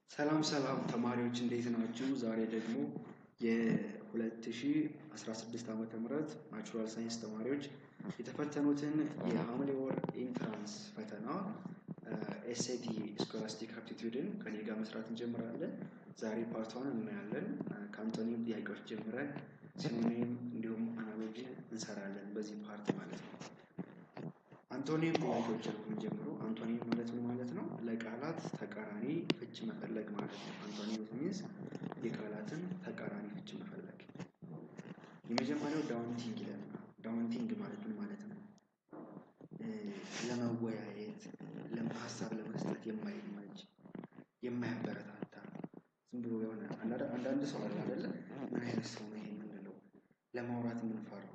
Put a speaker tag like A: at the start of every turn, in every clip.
A: ሰላም ሰላም ተማሪዎች እንዴት ናችሁ? ዛሬ ደግሞ የ2016 ዓመተ ምህረት ናቹራል ሳይንስ ተማሪዎች የተፈተኑትን የሐምሌ ወር ኢንትራንስ ፈተና ኤስኤቲ ስኮላስቲክ አፕቲቲዩድን ከኔ ጋር መስራት እንጀምራለን። ዛሬ ፓርቷን እናያለን። ከአንቶኒም ጥያቄዎች ጀምረን ሲኖኒም እንዲሁም አናሎጂ እንሰራለን በዚህ ፓርት ማለት ነው። አንቶኒም ጥያቄዎች ነው የምንጀምረው። አንቶኒም ማለት ምን ማለት ነው? ለቃላት ተቃራኒ ፍች መፈለግ ማለት ነው። አንቶኒም ሚንስ የቃላትን ተቃራኒ ፍች መፈለግ። የመጀመሪያው ዳውንቲንግ ይለናል። ዳውንቲንግ ማለት ምን ማለት ነው? ለመወያየት ሀሳብ ለመስጠት የማይመች የማያበረታታ ዝም ብሎ የሆነ አንዳንድ ሰው አለ አይደለ? ምን አይነት ሰው ነው ይሄ የምንለው? ለማውራት የምንፈራው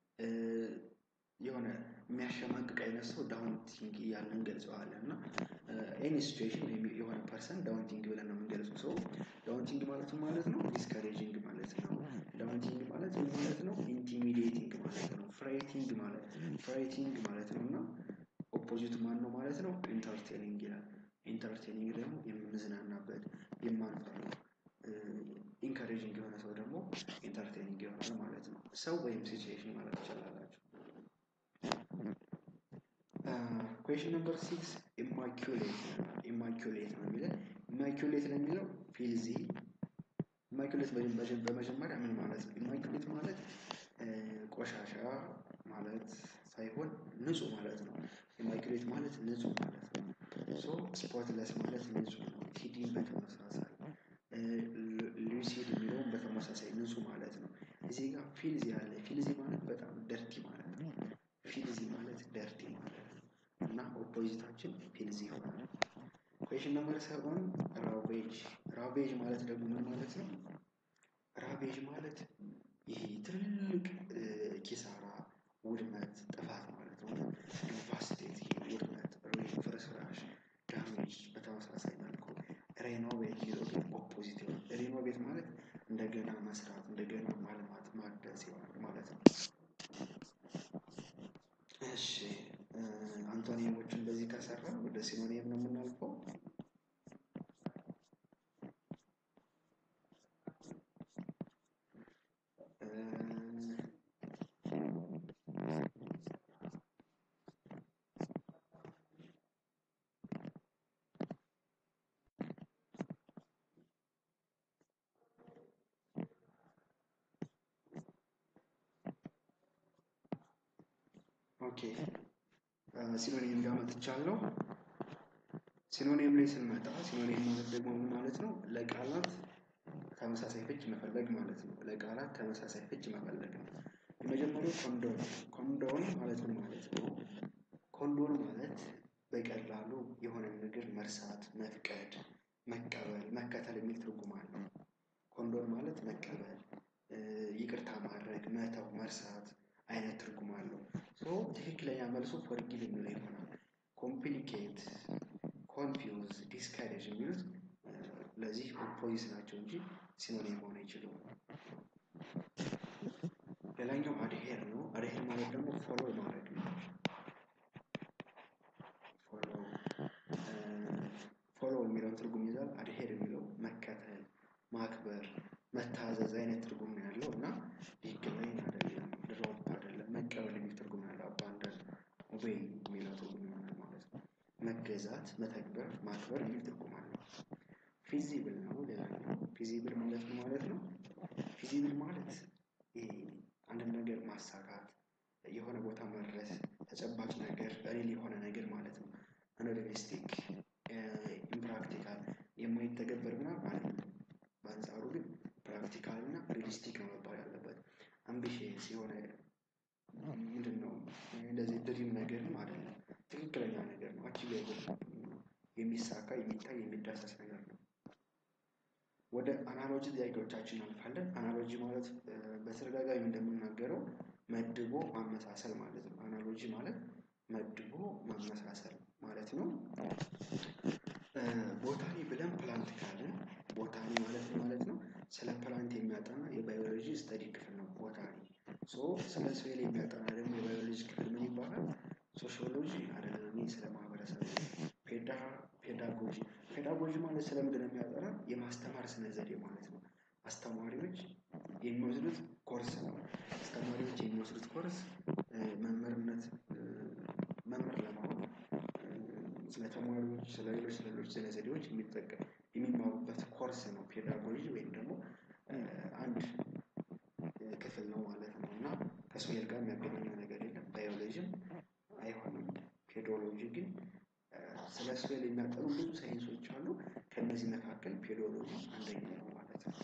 A: የሆነ የሚያሸማቅቅ አይነት ሰው ዳውንቲንግ እያልን እንገልጸዋለን። እና ኤኒ ሲቹዌሽን የሆነ ፐርሰን ዳውንቲንግ ብለን ነው የምንገልጸው። ሰው ዳውንቲንግ ማለት ማለት ነው ዲስከሬጂንግ ማለት ነው። ዳውንቲንግ ማለት ምን ማለት ነው? ኢንቲሚዴቲንግ ማለት ነው። ፍራይቲንግ ማለት ፍራይቲንግ ማለት ነው እና ኦፖዚቱ ማን ነው ማለት ነው? ኢንተርቴኒንግ ይላል። ኢንተርቴኒንግ ደግሞ የምንዝናናበት የማንፈራው ኢንካሬጂንግ የሆነ ሰው ደግሞ ኢንተርቴኒንግ ይሆናል ማለት ነው። ሰው ወይም ሲቹዌሽን ማለት ትችላላችሁ። ኩዌሽን ነምበር ሲክስ ኢማኪሌት ኢማኪሌት ነው የሚለን ኢማኪሌት ለሚለው ፊልዚ ኢማኪሌት በመጀመሪያ ምን ማለት ነው? ኢማኪሌት ማለት ቆሻሻ ማለት ሳይሆን ንጹህ ማለት ነው። ኢማኪሌት ማለት ንጹህ ማለት ነው። ሶ ስፖትለስ ማለት ንጹህ ነው። ቲዲን በተመሳሳይ ሉሲድ የሚለውን በተመሳሳይ ንጹህ ማለት ነው። እዚህ ጋር ፊልዚ አለ። ፊልዚ ማለት በጣም ደርቲ ማለት ነው። ፊልዚ ማለት ደርቲ ማለት ነው እና ኦፖዚታችን ፊልዚ ይሆናል። ኩዌሽን ነምበር ሰቨን ራቬጅ ራቬጅ ማለት ደግሞ ምን ማለት ነው? ራቬጅ ማለት ይሄ ትልቅ ኪሳራ፣ ውድመት፣ ጥፋት ማለት ነው። ዲቫስቴት ይሄ ውድመት፣ ፍርስራሽ፣ ዳሜጅ በተመሳሳይ መልኩ ሬኖቬት ይለው ግን ኦፖዚት ይሆናል። ሬኖቬት ማለት እንደገና መስራት፣ እንደገና ማልማት፣ ማደስ ይሆናል ማለት ነው። እሺ አንቶኒሞችን በዚህ ከሰራ ወደ ሲኖኒየም ነው የምናልፈው። ኦኬ ሲኖኒየም ጋር መጥቻለሁ። ሲኖኒየም ላይ ስንመጣ ሲኖኒየም ማለት ደግሞ ምን ማለት ነው? ለቃላት ተመሳሳይ ፍች መፈለግ ማለት ነው። ለቃላት ተመሳሳይ ፍች መፈለግ ነው። የመጀመሪያው ኮንዶን ኮንዶን ማለት ምን ማለት ነው? ኮንዶን ማለት በቀላሉ የሆነ ነገር መርሳት፣ መፍቀድ፣ መቀበል፣ መከተል የሚል ትርጉም አለው። ኮንዶን ማለት መቀበል፣ ይቅርታ ማድረግ፣ መተው፣ መርሳት አይነት ትርጉም አለው። ሶ ትክክለኛ መልሱ ፎርጊቭ የሚለው ይሆናል። ኮምፕሊኬት፣ ኮንፊውዝ፣ ዲስካሬጅ የሚሉት ለዚህ ኦፖዚት ናቸው እንጂ ሲኖኒም መሆን አይችሉም። ሌላኛው አድሄር ነው። አድሄር ማለት ደግሞ ፎሎ ማድረግ ነው። ፎሎ ፎሎ የሚለውን ትርጉም ይዛል። አድሄር የሚለው መከተል፣ ማክበር፣ መታዘዝ አይነት ትርጉም ነው ያለው እና ዲክላይን አይደለም፣ ድሮፕ አይደለም፣ መቀበል የሚል ትርጉም ያለው አባንዳን ኦቤይ የሚለው ትርጉም ይሆናል ማለት ነው። መገዛት፣ መተግበር፣ ማክበር የሚል ትርጉም አለው። ፊዚብል ነው ሌላኛው። ፊዚብል ማለት ነው ማለት ነው። ፊዚብል ማለት አንድን ነገር ማሳካት፣ የሆነ ቦታ መድረስ፣ ተጨባጭ ነገር፣ ሪል የሆነ ነገር ማለት ነው። አንሪሊስቲክ፣ ኢምፕራክቲካል የማይተገበር ምናምን ማለት ነው። በአንጻሩ ግን ፕራክቲካል እና ሪሊስቲክ ነው መባል ያለበት። አምቢሽየስ የሆነ ምንድን ነው እንደዚህ ድሪም ነገርም አይደለም። ትክክለኛ ነገር ነው። አቺቬብል የሚሳካ የሚታይ የሚዳሰስ ነገር ነው። ወደ አናሎጂ ጥያቄዎቻችን እናልፋለን። አናሎጂ ማለት በተደጋጋሚ እንደምናገረው መድቦ ማመሳሰል ማለት ነው። አናሎጂ ማለት መድቦ ማመሳሰል ማለት ነው። ቦታኒ ብለን ፕላንት ካለን ቦታኒ ማለት ማለት ነው ስለ ፕላንት የሚያጠና የባዮሎጂ ስተዲ ክፍል ነው ቦታኒ። ሶ ስለ ሶይል የሚያጠና ደግሞ የባዮሎጂ ክፍል ምን ይባላል? ሶሺዮሎጂ አይደለም። እኔ ስለ ማህበረሰብ ፔዳ ፔዳጎጂ ፔዳጎጂ ማለት ስለምንድን ነው የሚያጠና? የማስተማር ስነ ዘዴ ማለት ነው። አስተማሪዎች የሚወስዱት ኮርስ ነው። አስተማሪዎች የሚወስዱት ኮርስ መምህርነት መምህር ለመሆን ስለ ተማሪዎች፣ ስለ ሌሎች ስለ ሌሎች ስነ ዘዴዎች የሚጠቀም የሚማሩበት ኮርስ ነው ፔዳጎጂ ወይም ደግሞ አንድ ክፍል ነው ማለት ነው እና ከሶየል ጋር የሚያገናኘው ነገር የለም። ባዮሎጂም አይሆንም። ፔዶሎጂ ግን ስለ ሶየል የሚያጠኑ ብዙ ሳይንሶች አሉ። ከእነዚህ መካከል ፔዶሎጂ አንደኛው ነው ማለት ነው።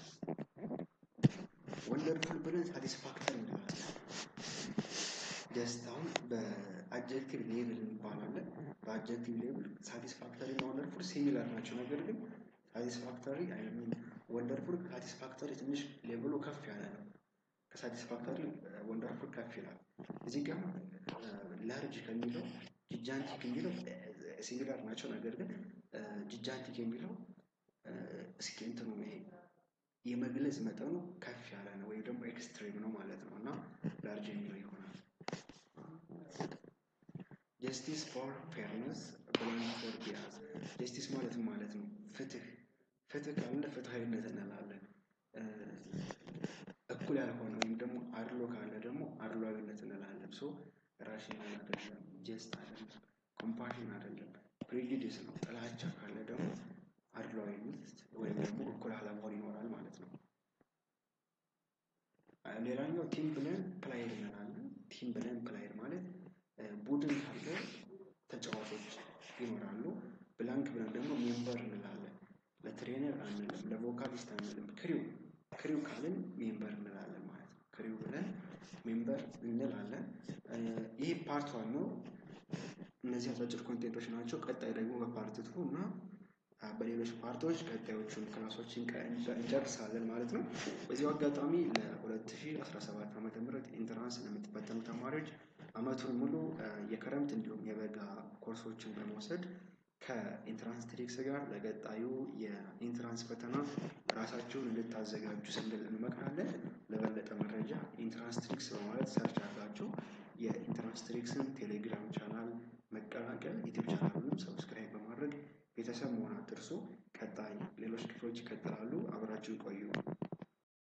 A: ወንደርፉል ብለን ሳቲስፋክተሪ እንላለን። ደስታውን በአጀክቲቭ ሌብል እንባላለን። በአጀክቲቭ ሌብል ሳቲስፋክተሪ እና ወንደርፉል ሲሚላር ናቸው። ነገር ግን ሳቲስፋክተሪ አይሚን ወንደርፉል ከሳቲስፋክተሪ ትንሽ ሌብሉ ከፍ ያለ ነው። ከሳቲስፋክተሪ ወንደርፉል ከፍ ይላል። እዚህ ጋር ላርጅ ከሚለው ጂጃንቲክ የሚለው ሲሚላር ናቸው። ነገር ግን ጂጃንቲክ የሚለው እስኪ እንትኑ ይሄ የመግለጽ መጠኑ ከፍ ያለ ነው ወይም ደግሞ ኤክስትሪም ነው ማለት ነው እና ላርጅ የሚለው ይሆናል። ጀስቲስ ፎር ፌርነስ ብላንክ ፎር ቢያዝ ጀስቲስ ማለት ማለት ነው ፍትህ ፍትህ ካለ ፍትሀዊነት እንላለን። እኩል ያልሆነ ወይም ደግሞ አድሎ ካለ ደግሞ አድሏዊነት እንላለን። ሶ ራሽናል አይደለም፣ ጀስት አይደለም፣ ኮምፓሽን አይደለም፣ ፕሬጁዲስ ነው። ጥላቻ ካለ ደግሞ አድሏዊነት ወይም ደግሞ እኩል አለመሆን ይኖራል ማለት ነው። ሌላኛው ቲም ብለን ፕላይድ እንላለን። ቲም ብለን ፕላይድ ማለት ቡድን ካለ ተጫዋቾች ይኖራሉ። ብላንክ ብለን ደግሞ ሜምበር እንላለን። ለትሬነር አንልም፣ ለቮካሊስት አንልም። ክሪው ክሪው ካልን ሜምበር እንላለን ማለት ነው። ክሪው ብለን ሜምበር እንላለን። ይህ ፓርት ዋን ነው። እነዚህ አጫጭር ኮንቴንቶች ናቸው። ቀጣይ ደግሞ በፓርት ቱ እና በሌሎች ፓርቶች ቀጣዮቹን ክላሶችን እንጨርሳለን ማለት ነው። በዚሁ አጋጣሚ ለ2017 ዓ ም ኢንትራንስ ለምትፈተኑ ተማሪዎች አመቱን ሙሉ የክረምት እንዲሁም የበጋ ኮርሶችን በመውሰድ ከኢንትራንስ ትሪክስ ጋር ለቀጣዩ የኢንትራንስ ፈተና ራሳችሁን እንድታዘጋጁ ስንል እንመክራለን። ለበለጠ መረጃ ኢንትራንስ ትሪክስ በማለት ሰርች አድርጋችሁ የኢንትራንስ ትሪክስን ቴሌግራም ቻናል መቀላቀል፣ ዩቲዩብ ቻናሉንም ሰብስክራይብ በማድረግ ቤተሰብ መሆን አትርሱ። ቀጣይ ሌሎች ክፍሎች ይቀጥላሉ። አብራችሁ ቆዩ።